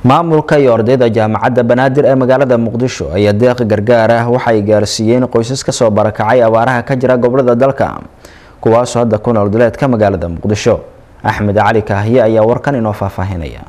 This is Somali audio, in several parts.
maamulka iyo ardayda jaamacadda banaadir ee magaalada muqdisho ayaa deeq gargaar ah waxay gaarsiiyeen qoysas kasoo barakacay abaaraha ka jira gobolada dalka kuwaasoo hadda ku nool duleedka magaalada muqdisho axmed cali kaahiye ayaa warkan inoo faahfaahinaya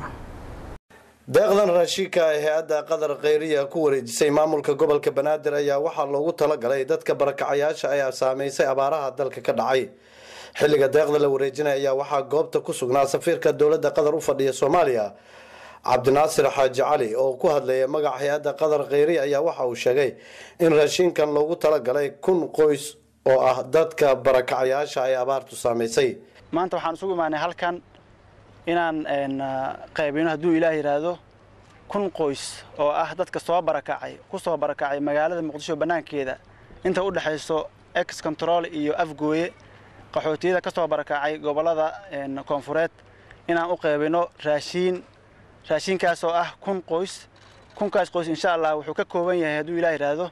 deeqdan raashinka ee hay-adda qadar kheyriya ku wareejisay maamulka gobolka banaadir ayaa waxaa loogu talagalay dadka barakacayaasha ayaa saameysay abaaraha dalka ka dhacay xilliga deeqda la wareejinaya ayaa waxaa goobta ku sugnaa safiirka dowladda qatar u fadhiya soomaaliya cabdinaasir xaaji cali oo ku hadlaya magaca hay-adda qadar kheyriya ayaa waxa uu sheegay in raashinkan loogu talagalay kun qoys oo ah dadka barakacayaasha ay abaartu saameysay maanta waxaan isugu imaanay halkan inaan qaybino hadduu ilaah yidhaahdo kun qoys oo ah dadka soo barakacay ku soo barakacay magaalada muqdisho bannaankeeda inta u dhexayso ex control iyo afgooye qaxootiyada ka soo barakacay gobollada koonfureed inaan u qaybino raashiin raashinkaas oo ah kun qoys kunkaas qoys insha allah wuxuu ka kooban yahay hadduu ilaah yidhaahdo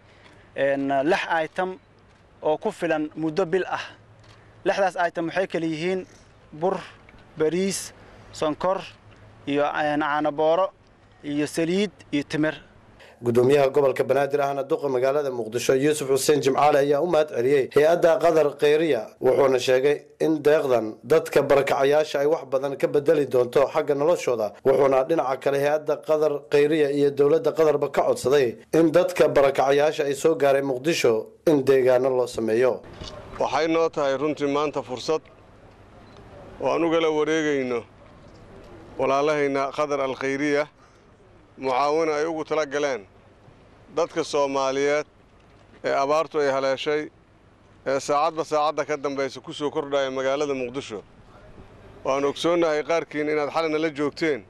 lix item oo ku filan muddo bil ah lixdaas item waxay kala yihiin bur bariis sonkor iyo caanabooro iyo saliid iyo timir gudoomiyaha gobolka banaadir ahna duqa magaalada muqdisho yuusuf xuseen jimcaale ayaa u mahad celiyey hay-adda qadar kheyriya wuxuuna sheegay in deeqdan dadka barakacayaasha ay wax badan ka bedeli doonto xagga noloshooda wuxuuna dhinaca kale hay-adda qadar kheyriya iyo dowladda qatarba ka codsaday in dadka barakacayaasha ay soo gaaray muqdisho in deegaano loo sameeyo waxay noo tahay runtii maanta fursad oo aan ugala wareegayno walaalahayna qadar alkhayriya mucaawino ay ugu tala galeen dadka soomaaliyeed ee abaartu ay haleeshay ee saacadba saacadda ka dambaysa ku soo kordhaya magaalada muqdisho waan ogsoonnahay qaarkiin inaad xalina la joogteen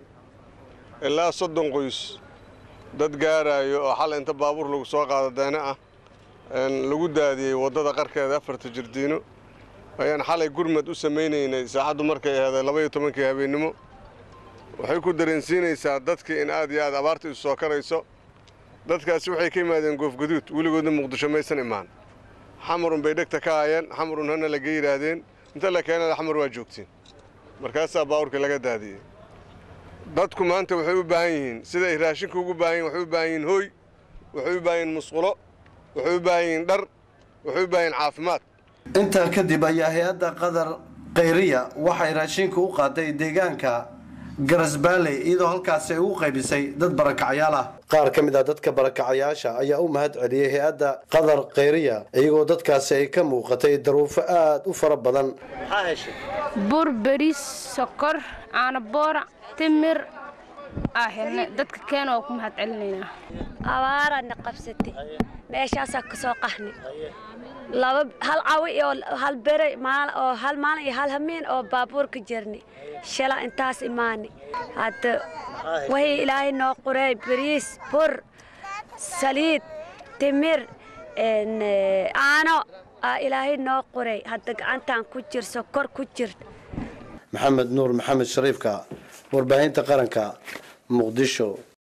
ilaa soddon qoys dad gaaraayo oo xal inta baabuur lagu soo qaado deene ah lagu daadiyey waddada qarkeeda afarta jirdiino ayaan xalay gurmad u samaynaynay saacaddu markay aheeday labaiyo tobankii habeennimo waxay ku dareensiinaysaa dadkii in aad iyo aad abaarta isu soo karayso dadkaasi waxay ka yimaadeen goofgaduud weligoodna muqdisho maysan imaan xamarun bay dhegta ka hayeen xamarun hana laga yidhaahdeen inta la keenada xamar waa joogtiin markaasaa baawurkii laga daadiyey dadku maanta waxay u baahan yihiin sida ay raashinka ugu baahan yihin waxay u baahan yihiin hooy waxay u baahan yihin musqulo waxay u baahan yihiin dhar waxay u baahan yihin caafimaad intaa kadib ayaa hay-adda qadar kheyriya waxay raashinka u qaaday deegaanka garasbaaley iyadoo halkaasi ay ugu qaybisay dad barakacyaal ah qaar ka mid ah dadka barakacayaasha ayaa u mahad celiyey hay-adda qadar kheyriya iyagoo dadkaasi ay ka muuqatay daruufo aad u fara badan bur beriis sokor caanaboora timir aa helnay dadka keena waa ku mahad celinaynaa abaaraadna qabsatay meeshaasaa ka soo qaxnay laba hal cawi iyo hal bere oo hal maalin iyo hal hamiin oo baabuur ka jirnay shala intaas imaanay hadda wixii ilaahay noo qoray bariis bur saliid timir caano aa ilaahay noo qoray hadda gacantaan ku jir sokor ku jir maxamed nuur maxamed shariifka warbaahinta qaranka muqdisho